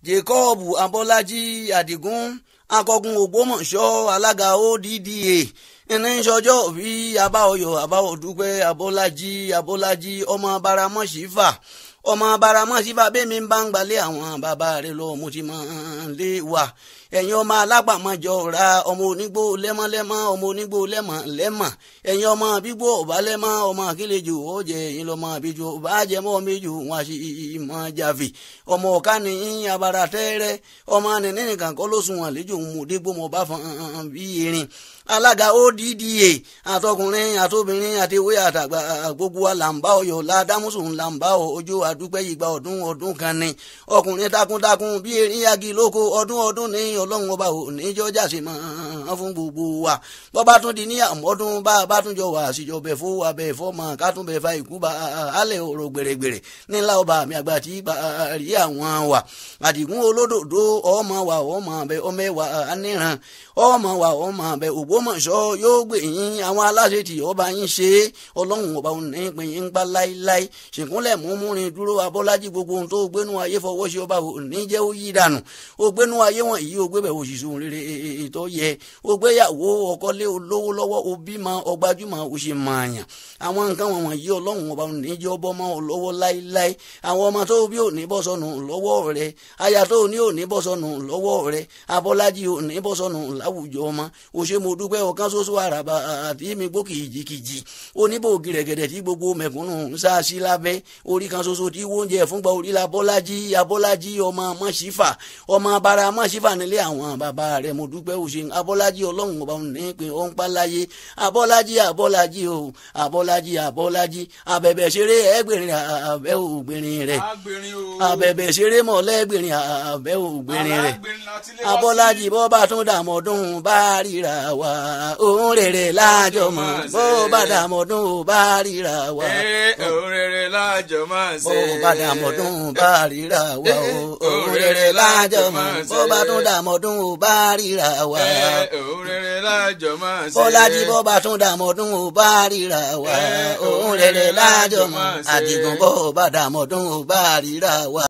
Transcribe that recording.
jacob abọ́lájí adigun akọgun ògbómọ̀ṣọ́ alága odda ẹni sọjọ́ bí abáọyọ abáọdúpẹ́ abọ́lájí abọ́lájí ọmọ baramọ́sífà ọmọ baramọ́sífà bẹ́ẹ̀ mi bá ń gbalẹ̀ àwọn bàbá rẹ̀ lọ mo ti máa ń lé wa ẹ̀yin ọmọ alágbàmọ́jọ ra ọmọ onígbó lẹ́mọ́lẹ́mọ́ ọmọ onígbó lẹ́mọ́ lẹ́mọ́ ẹ̀yin ọmọ bígbó ọba lẹ́mọ́ ọmọ akílejò ọ̀jẹ̀ ẹ̀yin lọ́mọ àbíjọ ọba jẹmọ́ méjì wọn àṣì ìmọ̀ jàfì ọmọ ọ̀ká ní abara tẹ́rẹ́ ọmọ nìní nìkan kọ́ ló sùn àlejò ń mú dégbò mọ́ bá fọ́n bí erin alága odda àtọkùnrin àtobìnrin àtiwé àtàgbà gbogbo wa là ń bá ọyọ ládàmúsù là ń bá ọjọ́ àdúpẹ́ ìgbà ọdún ọdún kan ni ọkùnrin takuntakun bí erin yagi lóko ọdún ọdún ní ọlọ́run ọba ò ní jọjà sí mọ́ fún gbogbo wa bọ́bá tún di ní àmọ́dún bá a bá tún jọ wà síjọ bẹ̀ fún wa bẹ̀ fọ́ mọ́ ká tún bẹ̀ fa ìkú bá alẹ́ ọ̀rọ̀ gbèrègbèrè nílá ọba mi àgbà tí bá rí àwọn wa àdìgún olódòdó ọmọ wa ọmọ bẹ ọmọ ẹwà aníran ọmọ wa ọmọ bẹ ògbómọ̀ṣọ́ yóò gbè yín àwọn aláṣẹ tí ọba yín ṣe ọlọ́run ọba òun ní pín yín gbá láíláí ṣìkúnlẹ̀ múmúrin dúró abọ́lájí gbogbo ohun tó gbénú ayé fọwọ́ sí ọba òní jẹ́ ó yí dànù ó gbénú ayé wọn yìí ó gbébẹ̀ òṣìṣẹ́ òun rere tó yẹ ó gbéyàwó ọkọlé olówó lọ́wọ́ ó bímọ ọgbájúmọ̀ ó ṣe mààyàn àwọn nǹkan wọn wọ̀nyí ọlọ́run ọba òní jẹ́ ọbọ̀ mọ́ ọ lọ́wọ́ láíláí àwọn ọmọ tó bí òní bọ́ sọnù lọ́wọ́ rẹ aya tó ní òní bọ́ sọnù lọ́wọ́ rẹ abọ́lájí òní bọ́ sọnù láwùjọ ọmọ ó ṣe mo dúpẹ́ ọ̀kan ṣoṣo àràbà àti mi gbó kìjìkìjì oníbò gìrẹ̀gẹ̀dẹ̀ tí gbogbo mẹ̀kúnnù ń sá sí lábẹ́ orí kan ṣoṣo tí wóúnjẹ fúngbà orí la bọ́lájí abọ́lájí ọmọ mọ́ṣífà ọmọ abara mọ́ṣífà nílé àwọn bàbá rẹ̀ mo dúpẹ́ ó ṣe abọ́lájí ọlọ́run ọba ní pé ó ń pa láyé abọ́lájí abọ́lájí o abọ́lájí abọ́lájí abẹ̀bẹ̀ ṣeré ẹgbẹ̀rin abẹ́ ògbìnrin rẹ̀ abẹ̀bẹ̀ ṣeré mọ̀lẹ́gbẹ̀rin abẹ́ ògbìnrin rẹ̀ abọ́lájí bọ́ bá tún dàmọ́dún bá ríra wa òun rere lájọ mọ̀ bó bá dàmọ́dún bá ríra wa. òun rere lájọ máa ṣe. bó bá dàmọ́dún bá ríra wa òun rere lájọ mọ̀ bó bá tún dàmọ́dún bá ríra wa. òun rere lájọ máa ṣe. bọ́lájí bó bá tún dàmọ́dún bá ríra wa òun rere lájọ mọ̀ àdìgún bó bá dàmọ́dún bá ríra wa.